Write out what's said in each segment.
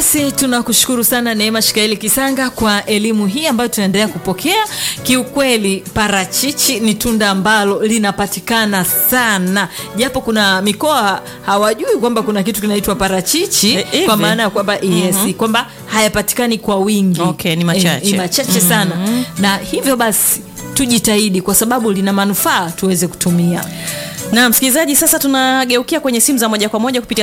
basi tunakushukuru sana neema shikaeli kisanga kwa elimu hii ambayo tunaendelea kupokea kiukweli parachichi ni tunda ambalo linapatikana sana japo kuna mikoa hawajui kwamba kuna kitu kinaitwa parachichi Eh, hivi? kwa maana ya kwamba yes, kwamba hayapatikani kwa wingi Okay, ni machache. Eh, ni machache sana na hivyo basi tujitahidi kwa sababu lina manufaa tuweze kutumia na msikilizaji sasa tunageukia kwenye simu za moja kwa moja kupitia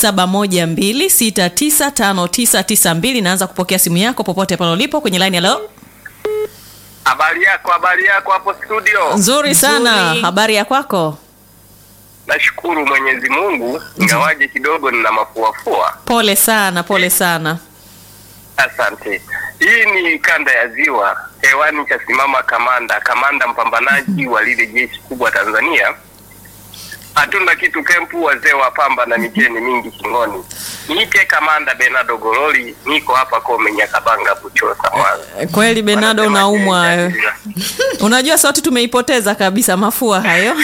0712695992 naanza kupokea simu yako popote pale ulipo kwenye line halo Habari yako, habari yako hapo studio. nzuri sana Nzuri. habari ya kwako Nashukuru Mwenyezi Mungu, ingawaje kidogo nina mafuafua. pole sana pole sana Asante. Hii ni kanda ya Ziwa, hewani kasimama kamanda, kamanda mpambanaji wa lile jeshi kubwa Tanzania. Hatuna kitu kempu, wazee wa pamba na micheni mingi shingoni. Niite kamanda Benado Gololi, niko hapa Kome Nyakabanga, Buchosa, Mwanza. kweli benado Wanasema unaumwa je, wewe. unajua sauti tumeipoteza kabisa mafua hayo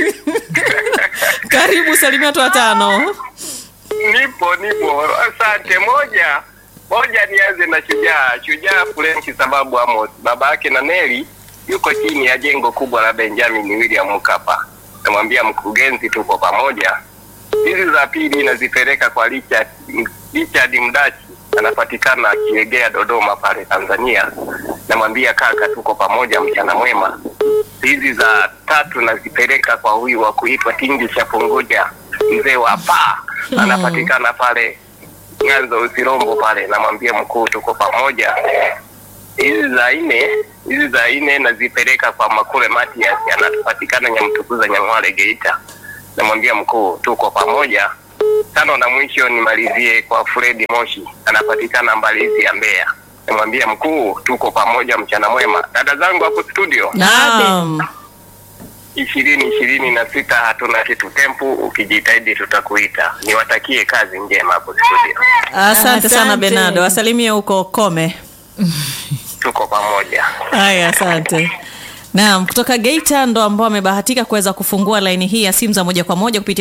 karibu salimia watu watano Nipo, nipo. Asante. Moja moja, nianze na Shujaa. Shujaa Frenki sababu Amos baba yake na Neli yuko chini ya jengo kubwa la Benjamin William Mkapa. Namwambia mkurugenzi, tuko pamoja. Hizi za pili nazipeleka kwa Richard, Richard Mdachi anapatikana Kiegea Dodoma pale Tanzania. Namwambia kaka, tuko pamoja, mchana mwema. Hizi za tatu nazipeleka kwa huyu wa kuitwa Tingi cha Punguja, mzee wa paa anapatikana pale Nyanza Usirombo pale. Namwambia mkuu, tuko pamoja. Hizi za nne hizi za nne nazipeleka kwa Makule Matias, anapatikana Nyamtukuza Nyang'wale Geita. Namwambia mkuu, tuko pamoja. Tano na mwisho nimalizie kwa Fredi Moshi, anapatikana Mbalizi ya Mbeya. Namwambia mkuu, tuko pamoja, mchana mwema. Dada zangu hapo studio naam ishirini ishirini na sita hatuna kitu tempu, ukijitahidi tutakuita. Niwatakie kazi njema hapo studio, asante sana Asante. benado wasalimie huko kome tuko pamoja. haya asante naam kutoka geita ndo ambao amebahatika kuweza kufungua laini hii ya simu za moja kwa moja kupitia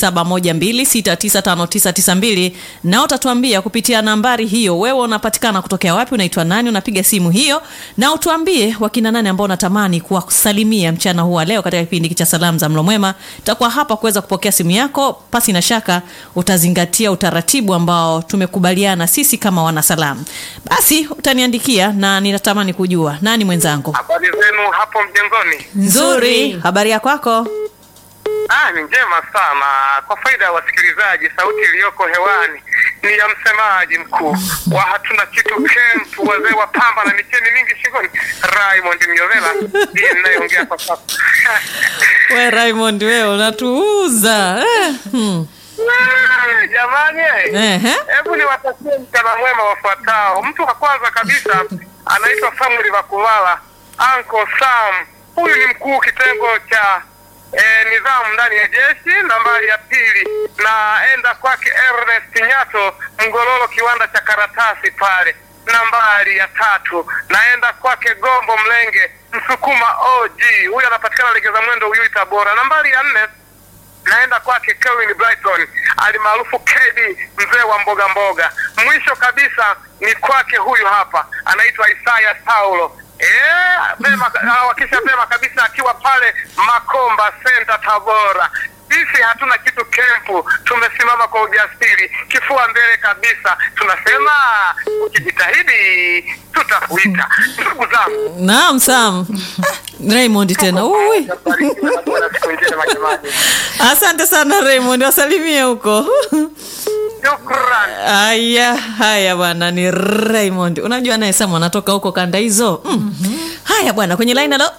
0712695992 na utatuambia kupitia nambari hiyo wewe unapatikana kutokea wapi unaitwa nani unapiga simu hiyo na utuambie wakina nani ambao unatamani kuwasalimia mchana huu wa leo katika kipindi hiki cha salamu za mlo mwema takuwa hapa kuweza kupokea simu yako pasi na shaka utazingatia utaratibu ambao tumekubaliana sisi kama wanasalamu basi utaniandikia na ninatamani kujua nani mwenzangu Habari zenu hapo mjengoni? nzuri habari ya kwako Ah, ni njema sana. Kwa faida ya wasikilizaji, sauti iliyoko hewani ni ya msemaji mkuu wa hatuna kitu kempu, wazee wa pamba na micheni mingi shingoni, Raymond Myovela ndiye ninayeongea kwa sasa. we raymond wewe unatuuza eh, hmm. Ah, Jamani, Ehe. hebu niwatakie mchana mwema wafuatao. Mtu wa kwanza kabisa anaitwa Samuel Vakulala, Uncle Sam. Huyu ni mkuu kitengo cha eh, nidhamu ndani ya jeshi. Nambari ya pili naenda kwake Ernest Nyato, Mgololo, kiwanda cha karatasi pale. Nambari ya tatu naenda kwake Gombo Mlenge, Msukuma OG. Huyu anapatikana Legeza Mwendo, Uyui, Tabora. Nambari ya nne naenda kwake Kelvin Brighton alimaarufu KD mzee wa mboga mboga. Mwisho kabisa ni kwake huyu hapa anaitwa Isaya Saulo. Eh, vema awakisha vema kabisa akiwa pale Makomba Center Tabora. Sisi hatuna kitu kempu, tumesimama kwa ujasiri, kifua mbele kabisa. Tunasema ukijitahidi tutakuita. Ndugu zangu, naam sam raymond tena Ui. barikiwe na Bwana siku njema jamani. asante sana raymond wasalimie huko Shukrani. haya haya bwana ni raymond unajua naye sam anatoka huko kanda hizo mm. haya bwana kwenye line alo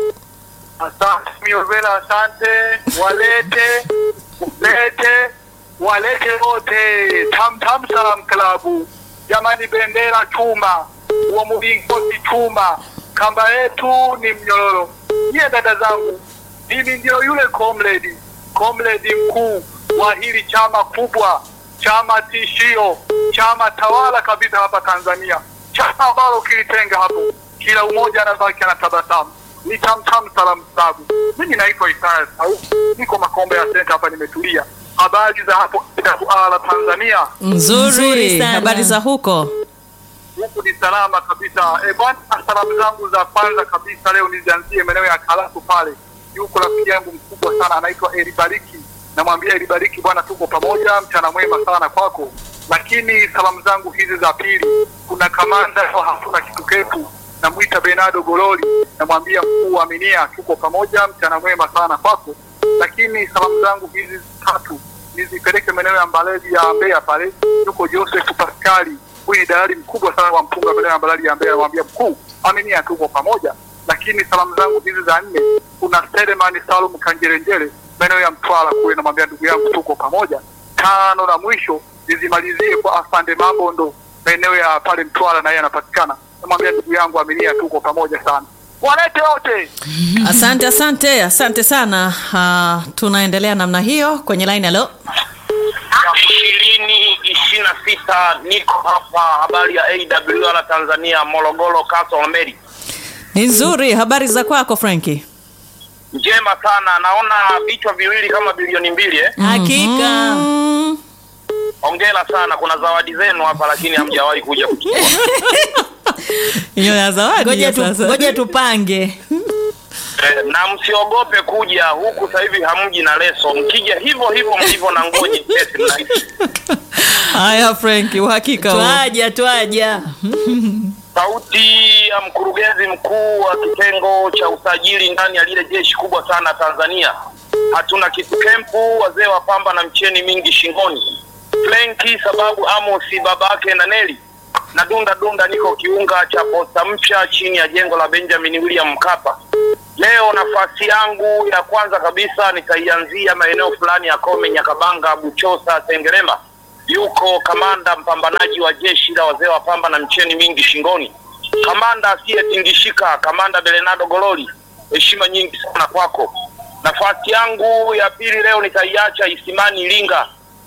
Asante Miovela, asante. Walete, lete, walete wote. Tam Tam Salam Klabu, jamani, bendera chuma, wa mlingoti chuma, kamba yetu ni mnyororo. Nyie dada zangu, mimi ndio yule comrade, comrade mkuu wa hili chama kubwa, chama tishio, chama tawala kabisa hapa Tanzania, chama ambalo kilitenga hapo, kila umoja anabaki anatabasamu ni tamtam salamu sabu. Mimi naitwa Isaya Sau, niko Makombe ya Senta hapa, nimetulia habari za hapo la Tanzania, nzuri, Nzuri sana. habari za huko huku ni salama kabisa. E bwana, salamu zangu za kwanza kabisa leo nizianzie maeneo ya Karatu pale, yuko rafiki yangu mkubwa sana anaitwa Elibariki. Namwambia Elibariki, bwana, tuko pamoja, mchana mwema sana kwako. Lakini salamu zangu hizi za pili, kuna kamanda wa hatuna kitu ketu, namwita Bernardo Gololi, namwambia mkuu wa Minia, tuko pamoja, mchana mwema sana kwako. Lakini salamu zangu hizi tatu nizipeleke maeneo ya Mbaleli ya Mbeya pale, yuko Joseph Paskali, huyu ni dalali mkubwa sana wa mpunga maeneo ya Mbaleli ya Mbeya, namwambia mkuu, aminia, tuko pamoja. Lakini salamu zangu hizi za nne, kuna Selemani Salum Kanjerenjere maeneo ya Mtwara kule, namwambia ndugu yangu, tuko pamoja. Tano na mwisho nizimalizie kwa Afande Mabondo maeneo ya pale Mtwara, na yeye anapatikana, namwambia ndugu yangu, aminia, tuko pamoja sana. Walete wote asante asante asante sana uh, tunaendelea namna hiyo kwenye line halo ishirini ishirini na sita niko hapa habari ya awr tanzania morogoro Castle Mary ni nzuri habari za kwako franki njema sana naona vichwa viwili kama bilioni mbili eh? hakika mm, ongera sana kuna zawadi zenu hapa lakini hamjawahi kuja kuchukua hiyo ya zawadi ngoja hiyo tu, sasa. ngoja tupange Eh, na msiogope kuja huku sasa hivi hamji na leso mkija hivyo hivyo mlivyo na nguo nyepesi mnahisi haya franki uhakika huo. twaja twaja sauti ya mkurugenzi mkuu wa kitengo cha usajili ndani ya lile jeshi kubwa sana Tanzania. Hatuna kitu kempu, wazee wa pamba na mcheni mingi shingoni. Flenki sababu Amosi babake na Neli na dunda dunda, niko kiunga cha posta mpya chini ya jengo la Benjamin William Mkapa. Leo nafasi yangu ya kwanza kabisa nitaianzia maeneo fulani ya Kome, Nyakabanga, Buchosa, Sengerema. Yuko kamanda mpambanaji wa jeshi la wazee wa pamba na mcheni mingi shingoni, kamanda asiyetingishika, kamanda Belenado Gololi. Heshima nyingi sana kwako. Nafasi yangu ya pili leo nitaiacha Isimani Iringa.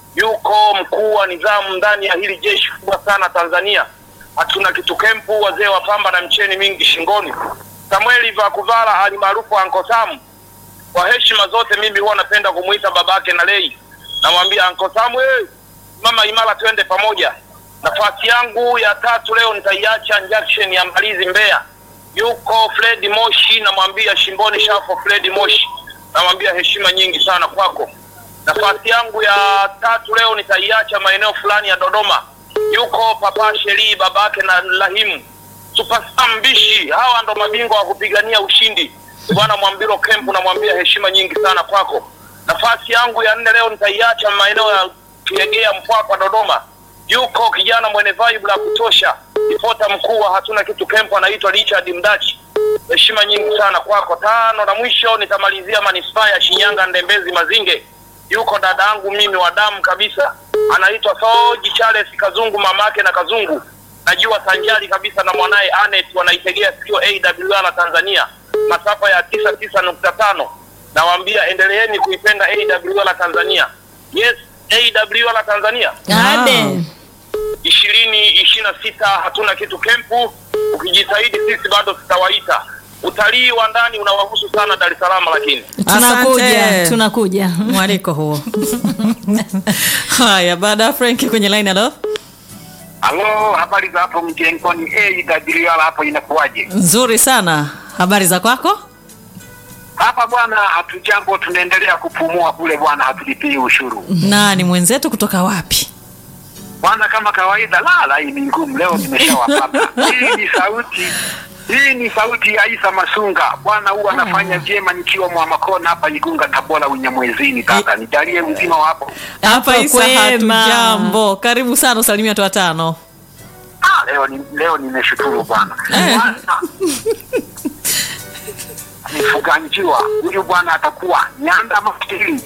Yuko mkuu wa nidhamu ndani ya hili jeshi kubwa sana Tanzania. Hatuna kitu kempu, wazee wa pamba na mcheni mingi shingoni. Samueli Vakuvala ali maarufu Anko Sam. Kwa heshima zote, mimi huwa napenda kumuita babake na Lei. Namwambia Anko Sam, hey, mama imara, twende pamoja. Nafasi yangu ya tatu leo nitaiacha junction ya Mbalizi Mbeya. Yuko Fred Moshi, namwambia shimboni shafo Fred Moshi. Namwambia heshima nyingi sana kwako. Nafasi yangu ya tatu leo nitaiacha maeneo fulani ya Dodoma. Yuko Papa Sheri babake na Lahimu Superstar Mbishi, hawa ndo mabingwa wa kupigania ushindi. Bwana Mwambilo Kempu, namwambia heshima nyingi sana kwako. Nafasi yangu ya nne leo nitaiacha maeneo ya Kiegea, Mpwapwa, Dodoma. Yuko kijana mwenye vibe la kutosha, ripota mkuu wa hatuna kitu Kempu, anaitwa Richard Mdachi. Heshima nyingi sana kwako. Tano na mwisho nitamalizia manispaa ya Shinyanga, Ndembezi Mazinge. Yuko dada yangu mimi wa damu kabisa, anaitwa Soji Charles Kazungu, mamake na Kazungu najua sanjari kabisa na mwanaye Anet wanaitegea sikio AWR Tanzania masafa ya tisa tisa nukta tano. Nawaambia endeleeni kuipenda AWR Tanzania. Yes, AWR Tanzania ade ishirini ishirini na sita hatuna kitu kempu. Ukijitahidi sisi bado tutawaita. Utalii wa ndani unawahusu sana Dar es Salaam, lakini tunakuja Asante. tunakuja mwaliko huo haya baada ya franki kwenye line halo Halo, habari za hapo mjengoni? AWR hapo inakuwaje? nzuri sana habari za kwako Hapa bwana, hatujambo, tunaendelea kupumua kule bwana, hatulipii ushuru nani mwenzetu kutoka wapi bwana, kama kawaida. Lala, hii ni ngumu leo, nimeshawapata. Hii ni sauti hii ni sauti ya Isa Masunga bwana, huwa anafanya vyema nikiwa Mwamakona hapa Igunga, Tabora, Unyamwezini. Kaka nijalie mzima wa hapo. hapa isa kwema. hatujambo karibu sana usalimia watu watano Ah, leo ni leo nimeshukuru bwana. Bwana, Nifuganjiwa huyu bwana atakuwa nyanda makili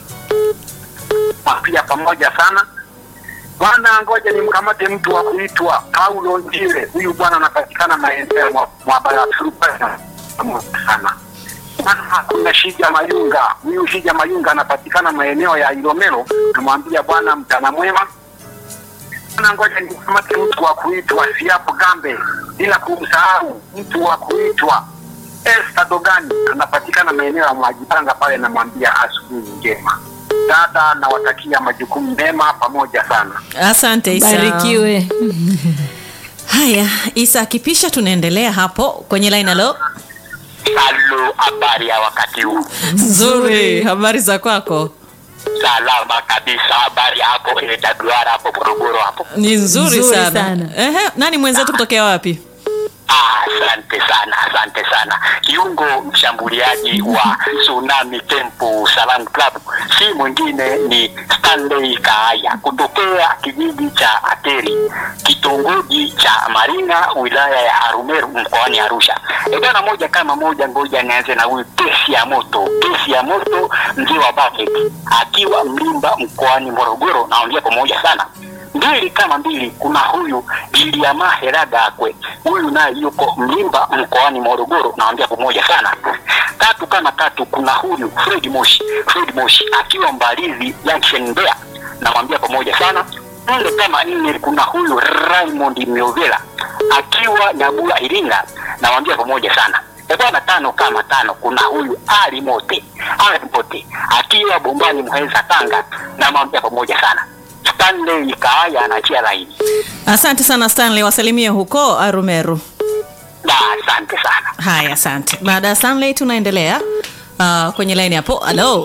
pia pamoja sana bwana. Ngoja nimkamate mtu wa kuitwa Paulo Njile. Huyu bwana anapatikana maeneo mwa- mwa Barasuru sana. Bwana, Kuna Shija Mayunga, huyu Shija Mayunga anapatikana maeneo ya Ilomelo. Namwambia bwana, mchana mwema Bwana, ngoja nikamate mtu wa kuitwa Siapo Gambe, bila kumsahau mtu wa kuitwa Esther Dogani, anapatikana maeneo ya Mwajipanga pale. Namwambia asubuhi njema. Dada, nawatakia majukumu mema pamoja sana. asante isa barikiwe haya isa akipisha tunaendelea hapo kwenye line alo Halo, habari ya wakati huu? nzuri habari za kwako Salama kabisa. Habari hapo AWR hapo Morogoro hapo. ni nzuri, Nzuri sana, sana. Ehe, nani mwenzetu kutokea wapi Ah, Asante sana, asante sana. Kiungo mshambuliaji wa Tsunami Temple Salam Club si mwingine ni Stanley Kaaya kutokea kijiji cha Ateri, kitongoji cha Maringa, wilaya ya Arumeru, mkoani Arusha. E bwana, moja kama moja, ngoja nianze na huyu kesi ya moto, kesi ya moto, mzee wa bucket akiwa Mlimba mkoani Morogoro. Naongea pamoja sana mbili kama mbili. Kuna huyu Iliama Heragakwe, huyu naye yuko Mlimba mkoani Morogoro, naambia pamoja sana. Tatu kama tatu, kuna huyu Fred Moshi, Fred Moshi akiwa Mbalizi Junction Mbeya, namwambia pamoja sana. Nne kama nne, kuna huyu Raymond Miovela akiwa Nyabula Iringa, namwambia pamoja sana. E bwana, tano kama tano, kuna huyu Ali Mote, Ali Mote akiwa Bombani Muheza Tanga, namwambia pamoja sana. Stanley Kaaya anaachia laini. asante sana stanley wasalimie huko arumeru Da, asante sana. haya asante baada ya stanley tunaendelea uh, kwenye line hapo halo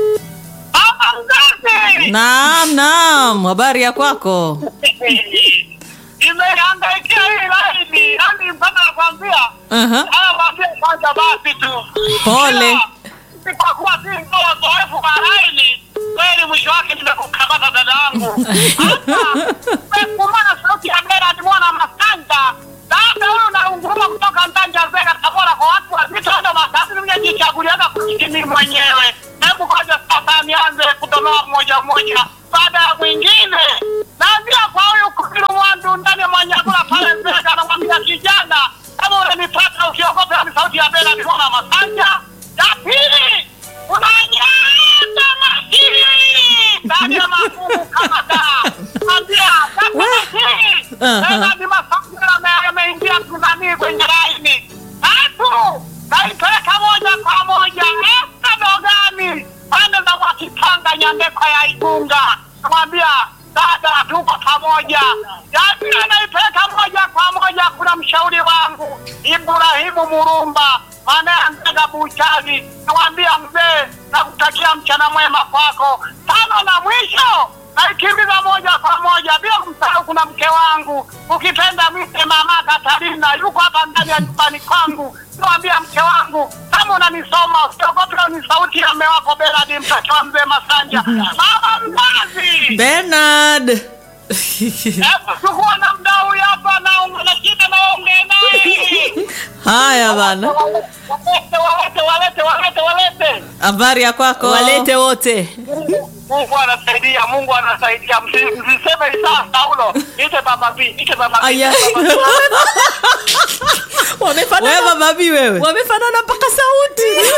naam naam habari ya kwako Imehangaikia hii laini, yani mpaka nakwambia Aha. anakwambia kwanza basi tu. Pole. Ila, Kwa kuwa si ndio wazoefu wa laini, kweli mwisho wake nimekukamata dada yangu. Hapa kumana sauti ya Bera ni mwana Masanja. Dada huyu naunguruma kutoka Ndanja Zega Tabora kwa watu wazito ndo matatu nimejichaguliaga kujikini mwenyewe. Hebu ngoja sasa nianze kudonoa mmoja mmoja baada ya mwingine. Naambia kwa huyu kufiru mwandu ndani ya Mwanyagula pale Zega anamwambia kijana kama unanipata ukiogopa ni sauti ya Bera ni mwana Masanja. Ya pili unanyata makini ndani ya magumu kama daa. Ambia sasa makini tena ni masangira yameingia tunanii kwenye laini. Tatu naipeleka moja kwa moja esta dogani pande za Mwakipanga Nyandekwa ya Igunga. Namwambia dada, tuko pamoja. Yaani anaipeleka moja kwa moja, kuna mshauri wangu Ibrahimu Murumba anayeanzaga buchani. Namwambia mzee, nakutakia mchana mwema kwako. Tano na mwisho naikimbiza moja kwa moja bila kumsahau, kuna mke wangu ukipenda mwite mama Katarina, yuko hapa ndani ya nyumbani kwangu. Niwaambia mke wangu, kama unanisoma usiogope, ni sauti ya mme wako Beradi, mtoto wa mzee Masanja. Mama mzazi, bernard hebu chukua na mdau hapa na na shida naongee naye. haya bana Walete, walete, walete, walete, walete. habari ya kwako walete wote Mungu anasaidia, Mungu anasaidia. Msi- Msiseme Isaa Saulo, ite baba B, ite baba B. Aya. ite baba B. wewe wamefanana bababi wewe wamefanana mpaka sauti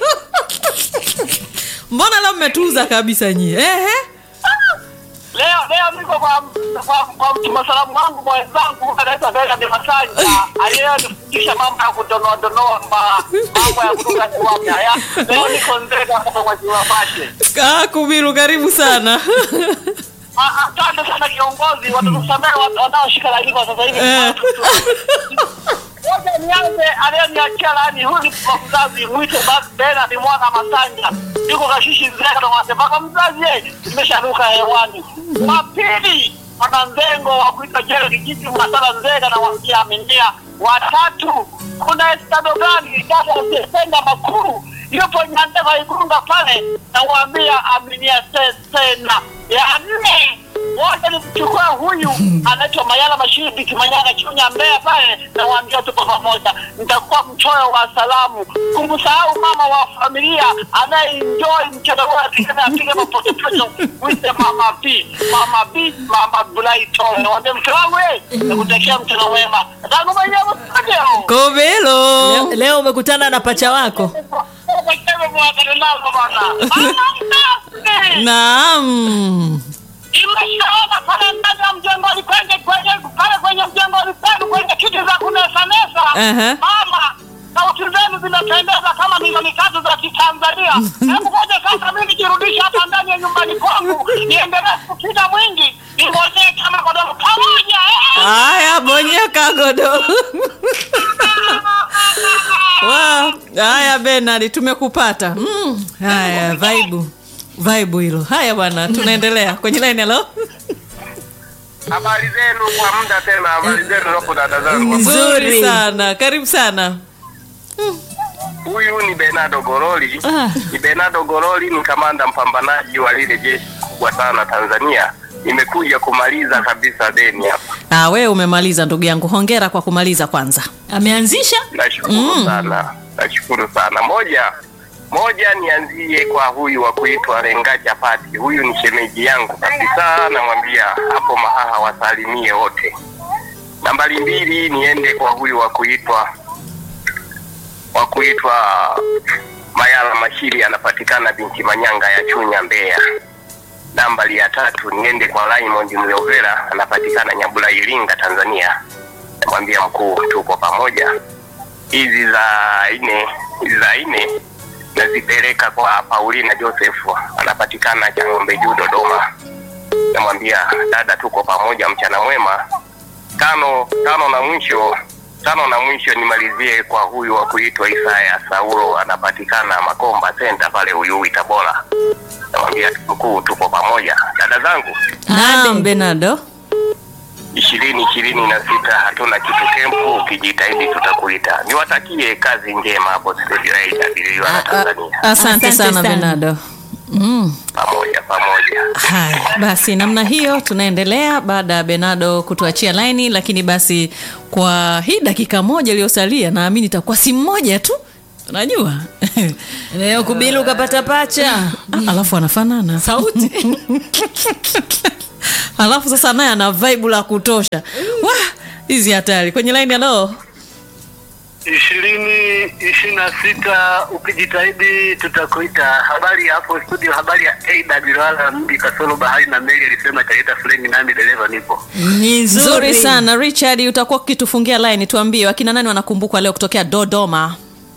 mbona leo mmetuza kabisa nyie ehe Leo leo niko kwa kwa kwa mtuma salamu wangu mwenzangu anaitwa Bela de Masanja aliyenifundisha mambo ya kudonoa donoa ma- mambo ya kutoka kiwapi haya. Leo niko Nzega hapa kwa Jiwa Bashe. kaa kubiru karibu sana Ah, Asante sana kiongozi, watatusamehe watu wanaoshika laini kwa sasa hivi. Eh. Ngoja nianze aliyeniachia laini, huyu ni kwa mzazi mwite basi Bela ni mwana Masanja. Yuko kashishi Nzega na wanasema baba mzazi yeye nimesharuka hewani. Wa pili mwananzengo wa kuita jero kijiji Masala Nzega na wamjia aminia. Watatu kuna estado gani dada asiyependa makuru yupo Nyandeva Igunga pale na waambia aminia te- tena. Ya nne wote nimchukua huyu anaitwa Mayala Mashidi Kimanyana Chunya Mbeya pale na waambia tuko pamoja. Nitakuwa mchoyo wa salamu. Kumsahau mama wa familia anayeenjoy mchana wa tena apige mapochopocho mwite mama B, mama B, mama Bright. Nawaambia mke wangu eh, nakutakia mchana mwema. Tangu mwenyewe studio. kobelo leo, leo umekutana na pacha wako naam imeshaona pale ndani ya mjengoni kwenye kwenye pale kwenye mjengoni penu kwenye kiti za kunesanesa Aha. mama sauti zenu zimependeza kama milioni tatu za Kitanzania. Hebu ngoja sasa mimi nijirudishe hapa ndani ya nyumbani kwangu, niendelee kupita mwingi, ningojee kama godoro pamoja. eh. haya bonyeka godoro Wow. haya benard tumekupata mm. haya vaibu vaibu hilo haya bwana tunaendelea kwenye line halo Habari zenu kwa muda tena, habari zenu hapo dada zangu. nzuri sana karibu sana Huyu ni Bernardo Goroli. Ah. Ni Bernardo Goroli, ni kamanda mpambanaji wa lile jeshi kubwa sana Tanzania. Nimekuja kumaliza kabisa deni hapa. ah, wewe umemaliza ndugu yangu hongera kwa kumaliza kwanza ameanzisha Nashukuru sana, nashukuru sana. Moja moja, nianzie kwa huyu wa kuitwa Lenga Chapati. Huyu ni shemeji yangu kabisa, namwambia hapo Mahaha wasalimie wote. Nambari mbili, niende kwa huyu wa kuitwa wa kuitwa Mayala Mashiri, anapatikana binti Manyanga ya Chunya, Mbeya. Nambari ya tatu, niende kwa Raymond Myovera, anapatikana Nyabula, Iringa, Tanzania. Namwambia mkuu, tuko pamoja hizi za nne hizi za nne nazipeleka kwa Paulina Joseph anapatikana Chang'ombe Juu Dodoma. Namwambia dada, tuko pamoja, mchana mwema. Tano tano na mwisho tano na mwisho nimalizie kwa huyu wa kuitwa Isaya Saulo anapatikana Makomba Center pale Uyui Tabora. Namwambia mkuu, tuko pamoja. Dada zangu naam benardo ishirini ishirini na sita hatuna kitu kempu, ukijitahidi tutakuita. Niwatakie kazi njema hapo studio ya AWR na Tanzania, asante Asante sana sana. benardo mm. pamoja pamoja. haya basi namna hiyo tunaendelea baada ya benado kutuachia laini lakini basi kwa hii dakika moja iliyosalia naamini itakuwa simu moja tu unajua leo kubili ukapata pacha Ah, alafu anafanana sauti alafu sasa naye ana vibe la kutosha Wah, hizi hatari kwenye laini halo ishirini ishirini na sita ukijitahidi tutakuita. Habari ya hapo studio, habari ya AWR mji kasoro bahari na meli alisema italeta fuleni, nami dereva nipo. ni nzuri nzuri sana richard utakuwa ukitufungia laini tuambie wakina nani wanakumbukwa leo kutokea dodoma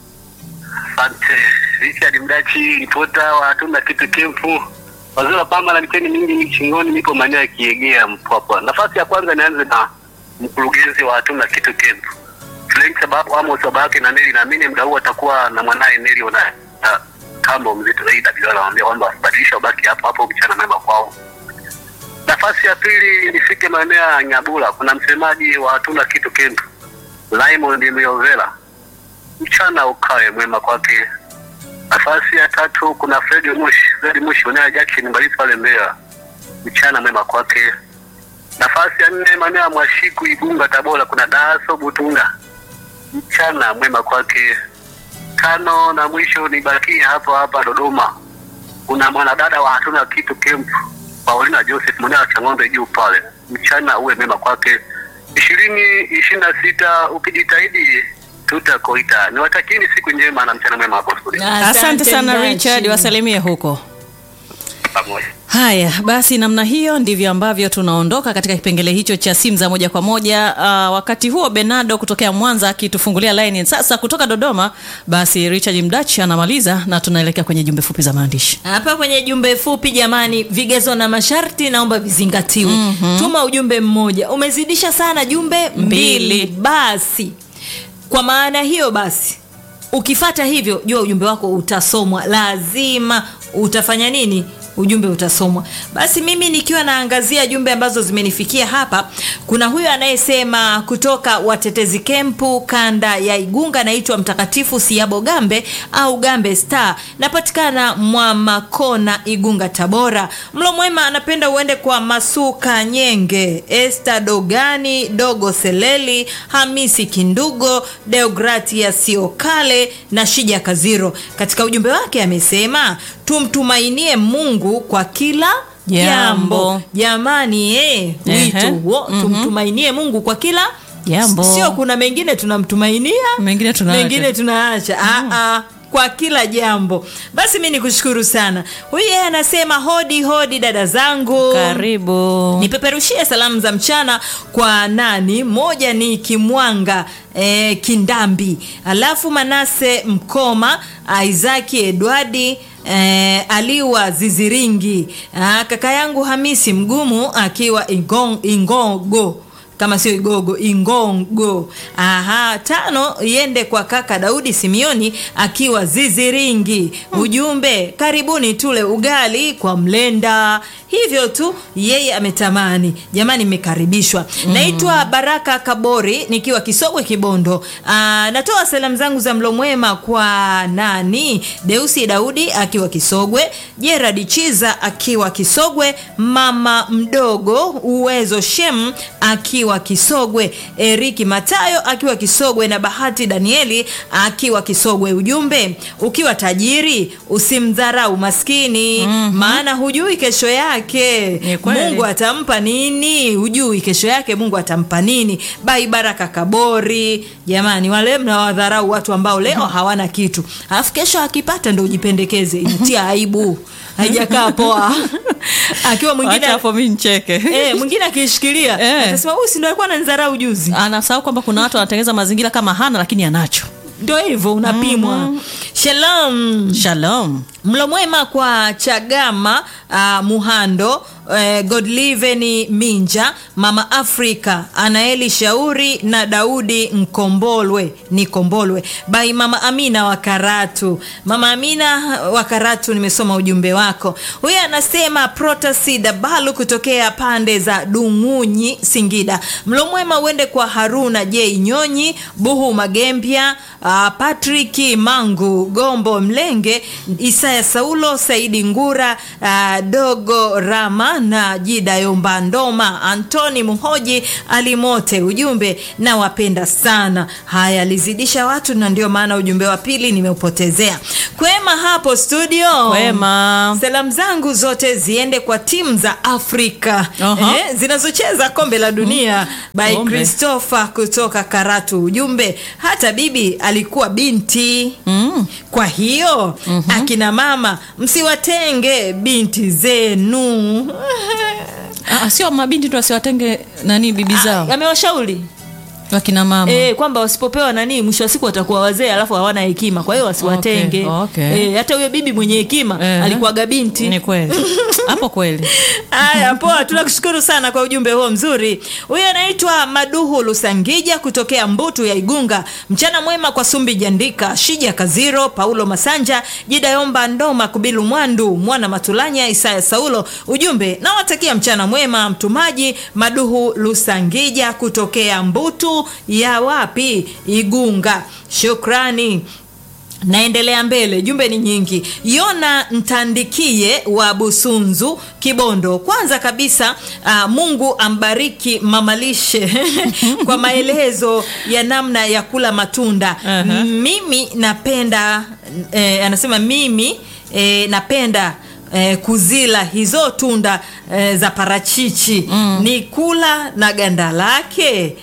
Asante Richard Mdachi, ripota wa hatuna kitu kempu wazee wa pamba na miteni mingi shingoni, nipo maeneo ya Kiegea Mpwapwa. Nafasi ya kwanza nianze na mkurugenzi wa hatuna kitu kempu Frank, sababu Amos baba yake na Neli, naamini muda huu atakuwa na mwanaye Neli wana na kambo mzito zaidi, Abdalla anawaambia kwamba wasibadilisha, ubaki hapo hapo, mchana mema kwao. Nafasi ya pili nifike maeneo ya Nyabula, kuna msemaji wa hatuna kitu kempu Raymond Myovela mchana ukawe mwema kwake. Nafasi ya tatu kuna Fred Mushi, Fred Mushi mwenyewe Jackson Mbalisi pale Mbeya, mchana mwema kwake. Nafasi ya nne maeneo ya Mwashiku Igunga Tabora kuna Daso Butunga, mchana mwema kwake. Tano na mwisho nibakie hapo hapa Dodoma, kuna mwanadada wa hatuna kitu camp Paulina Joseph mwenyewe wa Chang'ombe juu pale, mchana uwe mema kwake. ishirini ishirini na sita ukijitahidi tutakuita. Niwatakieni siku njema na mchana mwema hapo studio. asante sana Mdachi. richard wasalimie huko Pamoja. haya basi namna hiyo ndivyo ambavyo tunaondoka katika kipengele hicho cha simu za moja kwa moja uh, wakati huo benado kutokea mwanza akitufungulia laini sasa kutoka dodoma basi richard mdach anamaliza na tunaelekea kwenye jumbe fupi za maandishi hapa kwenye jumbe fupi jamani vigezo na masharti naomba vizingatiwe mm-hmm. tuma ujumbe mmoja umezidisha sana jumbe mbili, Mbili. basi kwa maana hiyo basi ukifata hivyo jua ujumbe wako utasomwa lazima utafanya nini ujumbe utasomwa basi mimi nikiwa naangazia jumbe ambazo zimenifikia hapa kuna huyo anayesema kutoka watetezi kempu kanda ya igunga naitwa mtakatifu siabo gambe au gambe star napatikana mwamakona igunga tabora mlo mwema anapenda uende kwa masuka nyenge este dogani dogo seleli hamisi kindugo deogratia siokale na shija kaziro katika ujumbe wake amesema tumtumainie mungu kwa kila Jambo. jambo jamani eh, wito Ehe. huo Mhm. tumtumainie mungu kwa kila Jambo. sio kuna mengine tunamtumainia Mengine tunaacha. mengine tunaacha mm. kwa kila jambo basi mi nikushukuru sana huyu yeye anasema hodi hodi dada zangu karibu nipeperushie salamu za mchana kwa nani moja ni kimwanga eh, kindambi alafu manase mkoma isaki edwardi Eh, aliwa ziziringi ah, kaka yangu hamisi mgumu akiwa Ingong, ingogo kama sio igogo ingongo aha tano iende kwa kaka daudi simioni akiwa ziziringi ujumbe karibuni tule ugali kwa mlenda hivyo tu yeye ametamani jamani mmekaribishwa mm. naitwa baraka kabori nikiwa kisogwe kibondo Aa, natoa salamu zangu za mlo mwema kwa nani deusi daudi akiwa kisogwe jeradi chiza akiwa kisogwe mama mdogo uwezo shem akiwa kisogwe eriki matayo akiwa kisogwe na bahati danieli akiwa kisogwe ujumbe ukiwa tajiri usimdharau maskini mm-hmm. maana hujui kesho yake Ni kweli. mungu atampa nini hujui kesho yake mungu atampa nini bai baraka kabori jamani wale mnawadharau watu ambao leo hawana kitu alafu kesho akipata ndo ujipendekeze inatia aibu haijakaa poa akiwa mwingine Wacha hapo mi ncheke Eh, mwingine akiishikilia Eh. atasema huyu si ndo alikuwa ananidharau juzi anasahau kwamba kuna watu wanatengeneza mazingira kama hana lakini anacho ndo hivyo unapimwa shalom shalom mlo mwema kwa chagama uh, muhando uh, godliveni minja mama afrika anaeli shauri na daudi mkombolwe ni kombolwe bai mama amina wa karatu mama amina wa karatu nimesoma ujumbe wako huyo anasema protasi dabalu kutokea pande za dungunyi singida mlo mwema uende kwa haruna j nyonyi buhu magembya uh, patriki mangu gombo mlenge isaya saulo saidi ngura uh, dogo rama na jida yomba ndoma antoni muhoji alimote ujumbe na wapenda sana haya alizidisha watu na ndio maana ujumbe wa pili nimeupotezea kwema hapo studio Kwema. salamu zangu zote ziende kwa timu za afrika Aha. eh, zinazocheza kombe la dunia by Kombe. christopher kutoka karatu ujumbe hata bibi alikuwa binti mm. kwa hiyo mm-hmm. akina mama msiwatenge binti zenu Ah, sio mabinti tu wasiwatenge nani bibi zao amewashauri wakina mama e, kwamba wasipopewa nani mwisho wa siku watakuwa wazee alafu hawana hekima kwa hiyo wasiwatenge Okay, okay. e, hata huyo bibi mwenye hekima Eh. alikuwaga binti ni kweli hapo kweli haya poa tunakushukuru sana kwa ujumbe huo mzuri huyo anaitwa maduhu lusangija kutokea mbutu ya igunga mchana mwema kwa sumbi jandika shija kaziro paulo masanja jidayomba ndoma kubilu mwandu mwana matulanya isaya saulo ujumbe nawatakia mchana mwema mtumaji maduhu lusangija kutokea mbutu ya wapi igunga shukrani naendelea mbele jumbe ni nyingi yona ntandikie wa busunzu kibondo kwanza kabisa uh, mungu ambariki mamalishe kwa maelezo ya namna ya kula matunda Aha. mimi napenda eh, anasema mimi eh, napenda Eh, kuzila hizo tunda eh, za parachichi mm. ni kula na ganda lake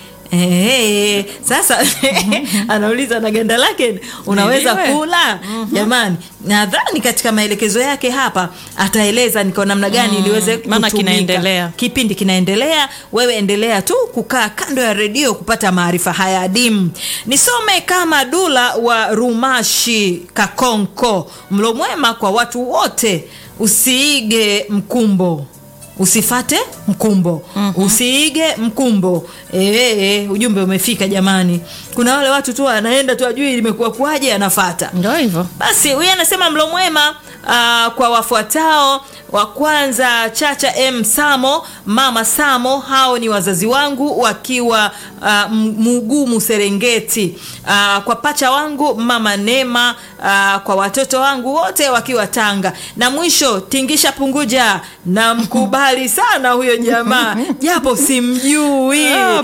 Ehe, sasa anauliza na ganda lake unaweza Niliwe. kula jamani nadhani katika maelekezo yake hapa ataeleza ni kwa namna gani Mm, iliweze maana kutumika. kinaendelea. kipindi kinaendelea wewe endelea tu kukaa kando ya redio kupata maarifa haya adimu nisome kama dula wa rumashi kakonko mlo mwema kwa watu wote usiige mkumbo usifate mkumbo mm-hmm. usiige mkumbo e, ujumbe umefika jamani kuna wale watu tu anaenda tu ajui limekuwa kuwaje anafata ndo hivyo basi huyu anasema mlo mwema uh, kwa wafuatao wa kwanza chacha m samo mama samo hao ni wazazi wangu wakiwa uh, mugumu serengeti uh, kwa pacha wangu mama nema uh, kwa watoto wangu wote wakiwa tanga na mwisho tingisha punguja na mkubali sana huyo jamaa japo simjui Ah,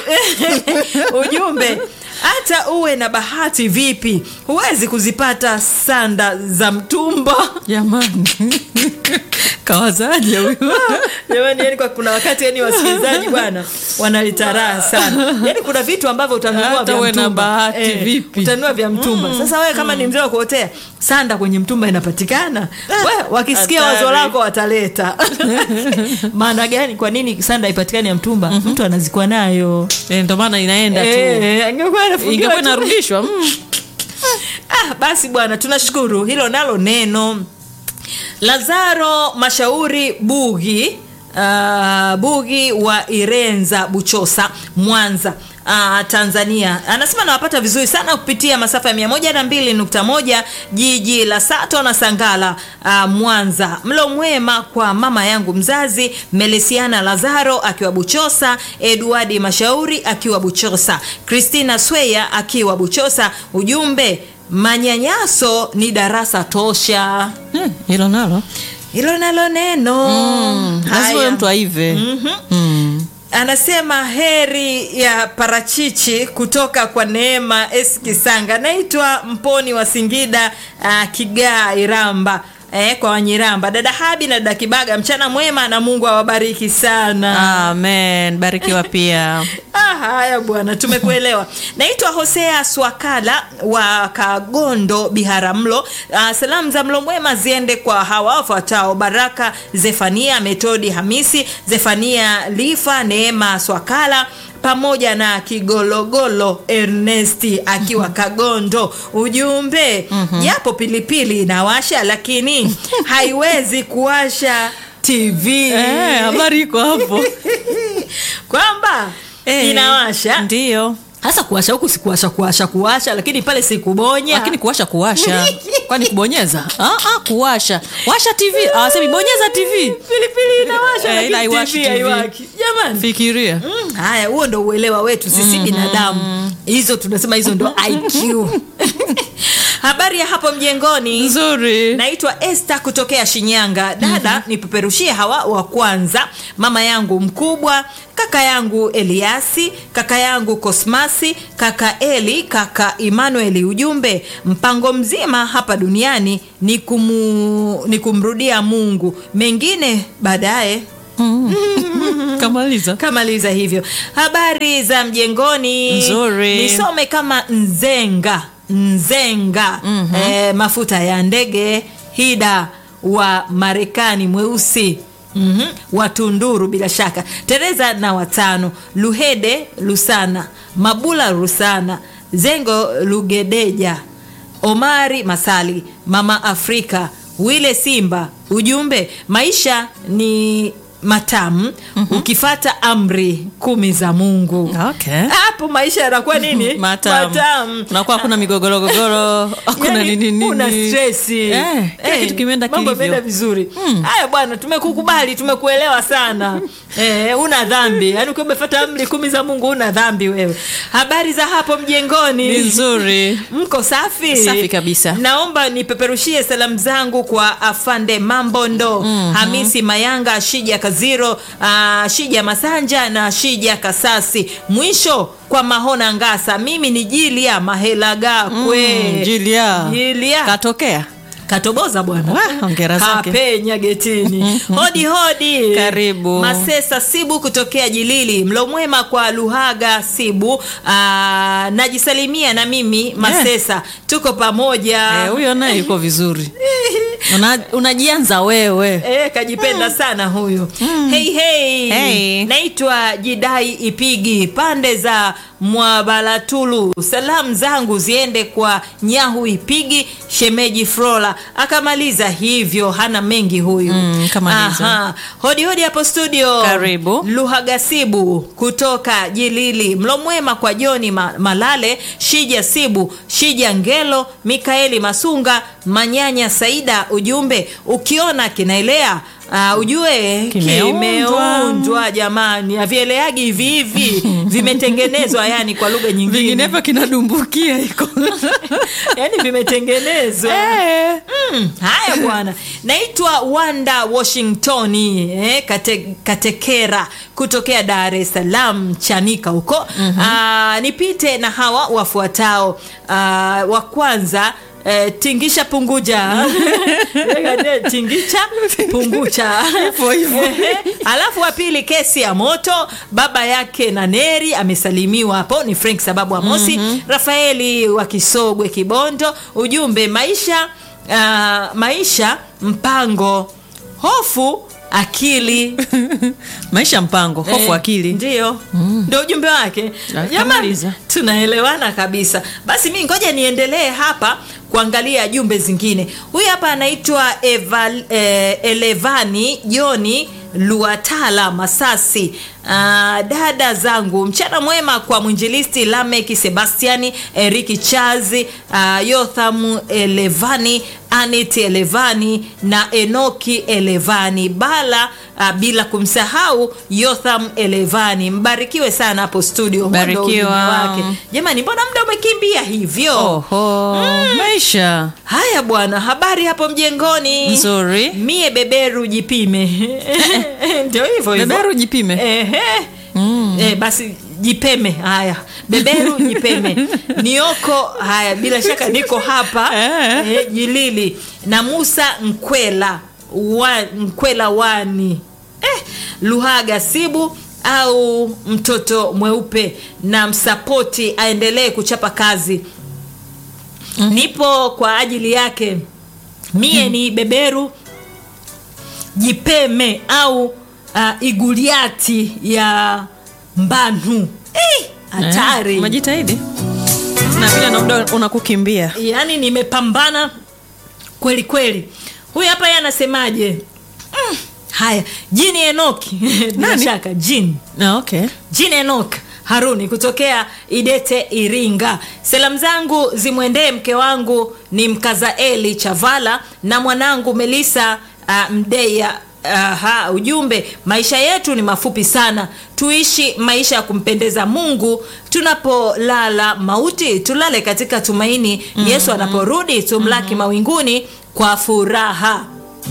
ujumbe hata uwe na bahati vipi huwezi kuzipata sanda za mtumba jamani kawazaje huyu jamani yani kwa kuna wakati yani wasikilizaji bwana wanalitaraha sana yani kuna vitu ambavyo utanunua Hata vya uwe na mtumba bahati vipi? utanunua vya mtumba sasa wewe kama ni mzee wa kuotea sanda kwenye mtumba inapatikana we wakisikia Hatari. wazo lako wataleta maana gani kwa nini sanda ipatikani ya mtumba mtu anazikwa nayo Eh, ndo maana inaenda tu Eh, angekuwa anafungiwa ingekuwa tu. inarudishwa mm. ah, basi bwana tunashukuru hilo nalo neno lazaro mashauri bugi uh, bugi wa irenza buchosa mwanza Uh, tanzania anasema nawapata vizuri sana kupitia masafa ya 102.1 jiji la sato na sangala uh, mwanza mlo mwema kwa mama yangu mzazi melesiana lazaro akiwa buchosa eduardi mashauri akiwa buchosa kristina sweya akiwa buchosa ujumbe manyanyaso ni darasa tosha Eh, hilo nalo hilo nalo neno Mm, lazima Haya. huyo mtu aive Mm. anasema heri ya parachichi kutoka kwa neema s kisanga naitwa mponi wa singida uh, kigaa iramba Eh, kwa wanyiramba dada habi na dada kibaga mchana mwema na mungu awabariki sana amen barikiwa pia Ah, haya bwana tumekuelewa naitwa hosea swakala wa kagondo biharamulo ah, salamu za mlo mwema ziende kwa hawa wafuatao baraka zefania metodi hamisi zefania lifa neema swakala pamoja na kigologolo ernesti akiwa kagondo ujumbe japo pilipili inawasha lakini haiwezi kuwasha tv Eh, habari iko hapo kwamba Eh, inawasha ndio hasa kuwasha huku sikuwasha kuwasha kuwasha lakini pale sikubonya lakini kuwasha kuwasha kwani kubonyeza ah, ah, kuwasha washa tv awasemi bonyeza tv pilipili inawasha Eh, lakini ila haiwashi TV TV. haiwaki jamani fikiria Mm, haya huo ndo uelewa wetu sisi binadamu hizo tunasema hizo ndo iq habari ya hapo mjengoni nzuri naitwa este kutokea shinyanga dada mm-hmm. nipeperushie hawa wa kwanza mama yangu mkubwa kaka yangu eliasi kaka yangu kosmasi kaka eli kaka emanueli ujumbe mpango mzima hapa duniani ni, kumu, ni kumrudia mungu mengine baadaye kamaliza kamaliza hivyo habari za mjengoni Nzuri. nisome kama nzenga nzenga mm-hmm. e, mafuta ya ndege hida wa marekani mweusi Mm-hmm. watunduru bila shaka tereza na watano luhede lusana mabula rusana zengo lugedeja omari masali mama afrika wile simba ujumbe maisha ni matamu mm-hmm. ukifata amri kumi za mungu okay hapo maisha yanakuwa nini matamu unakuwa hakuna migogorogogoro hakuna Yani, nini nini una stresi Eh, kila kitu kimeenda mambo kilivyo. yameenda vizuri haya bwana tumekukubali tumekuelewa sana eh, una dhambi yaani ukiwa umefata amri kumi za mungu una dhambi wewe habari za hapo ni mjengoni nzuri mko safi Safi kabisa. naomba nipeperushie salamu zangu kwa afande mambondo mm-hmm. hamisi mayanga shija kaziro uh, shija masanja na shija kasasi mwisho kwa mahona ngasa mimi ni jilia mahela gakwe Mm, Julia. Julia. katokea katoboza bwana Wah, hongera zake. kapenya getini hodi hodi Karibu. masesa sibu kutokea jilili mlo mwema kwa luhaga sibu Aa, najisalimia na mimi masesa tuko pamoja Eh, huyo naye yuko vizuri Una- unajianza wewe E, kajipenda sana huyu hey, hey. Hey. naitwa jidai ipigi pande za mwabalatulu salamu zangu ziende kwa nyahu ipigi shemeji frola akamaliza hivyo hana mengi huyu Mm, kamaliza. Aha. hodi hodi hapo studio Karibu. luhagasibu kutoka jilili mlo mwema kwa joni Ma- malale shija sibu shija ngelo mikaeli masunga manyanya saida ujumbe ukiona kinaelea Uh, ujue Kimeundwa. kimeundwa jamani avieleagi hivi hivi vimetengenezwa yani kwa lugha nyingine vinginevyo kinadumbukia iko yani vimetengenezwa Eh. Mm, haya bwana naitwa wanda washington eh, kate, katekera kutokea dar es salaam chanika huko mm-hmm. nipite na hawa wafuatao Aa, wa kwanza eh, tingisha punguja tingisha pungucha Hivyo hivyo. Ehe. alafu wa pili kesi ya moto baba yake na neri amesalimiwa hapo ni frank sababu amosi mm-hmm. rafaeli wa kisogwe kibondo ujumbe maisha uh, maisha mpango hofu akili maisha mpango hofu Eh, akili ndio ndio ujumbe wake Ah, jamani kamaliza. tunaelewana kabisa basi mi ngoja niendelee hapa kuangalia jumbe zingine huyu hapa anaitwa Eval, eh, elevani joni luatala masasi uh, dada zangu mchana mwema kwa mwinjilisti lameki sebastiani eriki chazi uh, yothamu elevani anit elevani na enoki elevani bala uh, bila kumsahau yotham elevani mbarikiwe sana hapo studio Huo ndo Barikiwa. ujumbe wake jamani mbona muda umekimbia hivyo oho maisha haya bwana habari hapo mjengoni Nzuri. mie beberu jipime ndio hivyo hivyo beberu jipime Ehe. Eh, basi jipeme haya beberu jipeme nioko haya bila shaka niko hapa Eh. eh, jilili na musa nkwela wa, nkwela wani eh, luhaga sibu au mtoto mweupe na msapoti aendelee kuchapa kazi nipo kwa ajili yake mie ni beberu jipeme au uh, iguliati ya mbanu Eh, hatari Eh, umejitahidi na vile na muda unakukimbia yaani nimepambana kweli kweli huyu hapa ye anasemaje mm, haya jini enoki bila Nani? shaka jini Ah, okay jini enok haruni kutokea idete iringa salamu zangu zimwendee mke wangu ni mkazaeli chavala na mwanangu melisa uh, mdeya Aha, ujumbe maisha yetu ni mafupi sana tuishi maisha ya kumpendeza mungu tunapolala mauti tulale katika tumaini mm-hmm. yesu anaporudi tumlaki mm-hmm. mawinguni kwa furaha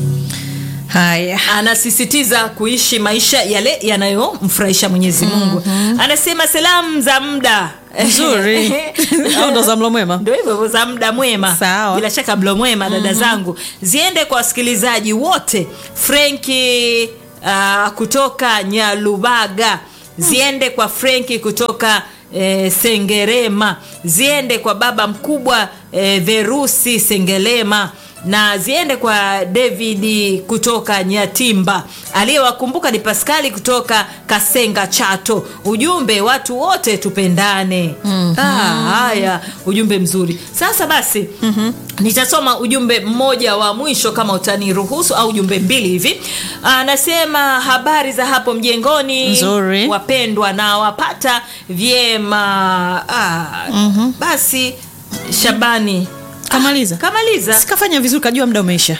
haya anasisitiza kuishi maisha yale yanayomfurahisha mwenyezi mungu mm-hmm. anasema salamu za muda nzuri au ndo za mlo mwema ndo hivyo hivyo za muda mwema Sawa. bila shaka mlo mwema dada zangu ziende kwa wasikilizaji wote frenki uh, kutoka nyalubaga ziende kwa frenki kutoka eh, sengerema ziende kwa baba mkubwa eh, verusi sengerema na ziende kwa david kutoka nyatimba aliyewakumbuka ni paskali kutoka kasenga chato ujumbe watu wote tupendane mm-hmm. ah, haya ujumbe mzuri sasa basi mm-hmm. nitasoma ujumbe mmoja wa mwisho kama utaniruhusu au ujumbe mbili hivi anasema habari za hapo mjengoni Nzuri. wapendwa na wapata vyema ah, mm-hmm. basi shabani kamaliza kamaliza sikafanya vizuri kajua muda umeisha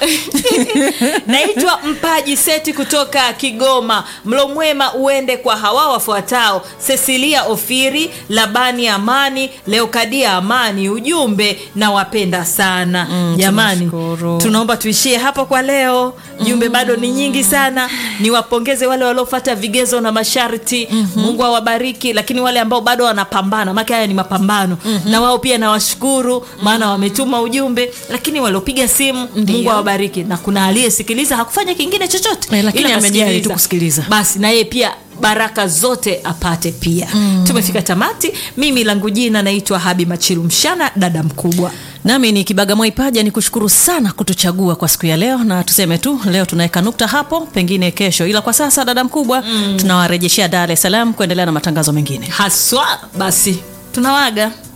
naitwa mpaji seti kutoka kigoma mlo mwema uende kwa hawa wafuatao cecilia ofiri labani amani leokadia amani ujumbe na wapenda sana Mm, jamani tunashukuru. tunaomba tuishie hapo kwa leo jumbe bado ni nyingi sana niwapongeze wale waliofata vigezo na masharti mm-hmm. mungu awabariki lakini wale ambao bado wanapambana make haya ni mapambano mm-hmm. na wao pia nawashukuru maana wametuma ujumbe lakini waliopiga simu mungu awabariki na kuna aliyesikiliza hakufanya kingine chochote Eh, lakini ila amejali kasikiliza. tu kusikiliza. basi na yeye pia baraka zote apate pia mm. tumefika tamati mimi langu jina naitwa habi machilu mshana dada mkubwa nami ni kibaga mwaipaja ni kushukuru sana kutuchagua kwa siku ya leo na tuseme tu leo tunaweka nukta hapo pengine kesho ila kwa sasa dada mkubwa mm. tunawarejeshea dar es salaam kuendelea na matangazo mengine haswa basi tunawaga